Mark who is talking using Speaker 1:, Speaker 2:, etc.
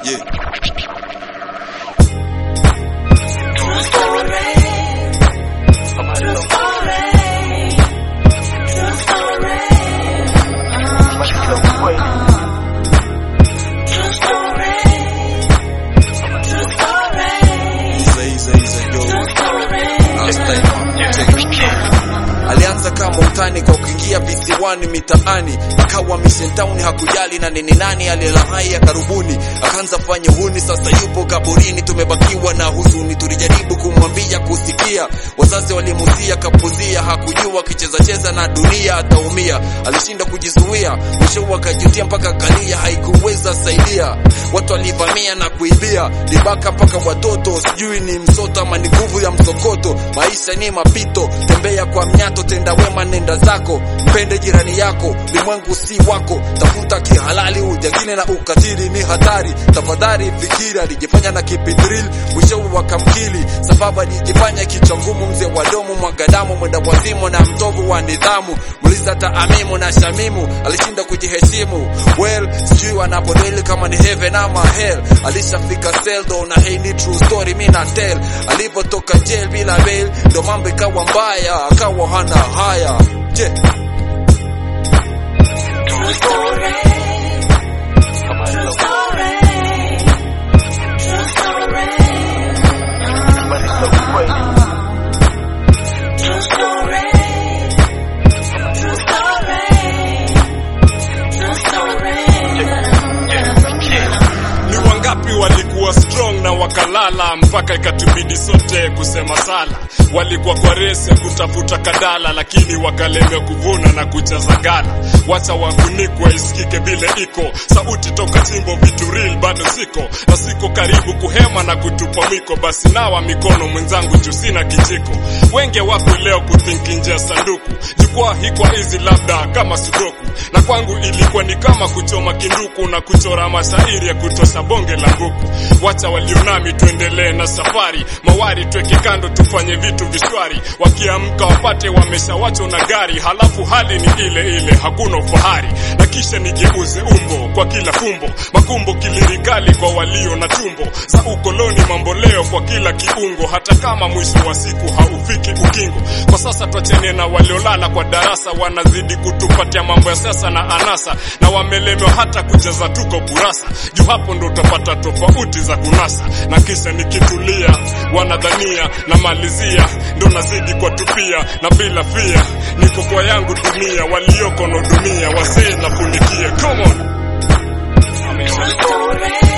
Speaker 1: Yeah. Easy, easy, easy, yo. Last time, check it. Alianza kama utani kwa kuingia visiwani mitaani, akawa Mission Town, hakujali na nini nani aliyelahai ya karibuni, akaanza fanya huni, sasa yupo kaburini, tumebakiwa na huzuni. Tulijaribu kumwambia kusikia, wazazi walimusia, kapuzia, hakujua akicheza cheza na dunia ataumia, alishinda kujizuia, mwisho akajutia mpaka kalia, haikuweza saidia. Watu walivamia na kuibia, libaka mpaka watoto, sijui ni msoto ama ni nguvu ya msokoto. Maisha ni mapito, tembea kwa mnyato, tenda wema, nenda zako, mpende jirani yako, limwengu si wako, tafuta kihalali, ujangine na ukatili ni hatari. Tafadhali fikiri, alijifanya na kipidril, mwishowe wakamkili, sababu alijifanya kichwa ngumu, mzee wa domu, mwagadamu, mwenda wazimu na mtovu wa nidhamu. Muliza taamimu na shamimu, alishinda kujiheshimu. Well, sijui wanapodeli kama ni heaven ama hell. Alishafika sel though, na hii ni true story, mi na tell. Alipotoka jail bila bail, ndo mambo ikawa mbaya, akawa hana haya. Je,
Speaker 2: ni wangapi walikuwa strong na wakalala mpaka ikatubidi sote kusema sala walikuwa kwa rese kutafuta kadala lakini wakalemewa kuvuna na kujaza gala wacha wafunikwa isikike vile iko sauti toka chimbo vitu real bado ziko na siko karibu kuhema na kutupa mwiko basi nawa mikono mwenzangu juu sina kijiko wenge wako leo kuthinki nje ya sanduku jukwaa hikwa hizi labda kama sudoku na kwangu ilikuwa ni kama kuchoma kinduku na kuchora mashairi ya kutosha bonge la nguku wacha walionami tuendelee na safari mawari tweke kando tufanye vitu vishwari wakiamka wapate wameshawachwa na gari halafu hali ni ile ile hakuna ufahari na kisha nigeuze umbo kwa kila fumbo makumbo kilirikali kwa walio na tumbo za ukoloni mambo leo kwa kila kiungo hata kama mwisho wa siku haufiki ukingo kwa sasa twachene na waliolala kwa darasa wanazidi kutupatia mambo ya sasa na anasa na wamelemewa hata kujaza tuko kurasa juu hapo ndo utapata tofauti za kunasa na kisha nikitulia wanadhania na malizia ndo nazidi kwa tupia na bila fia niko kwa yangu dunia walioko no dunia wasee na funikia come on
Speaker 3: True story.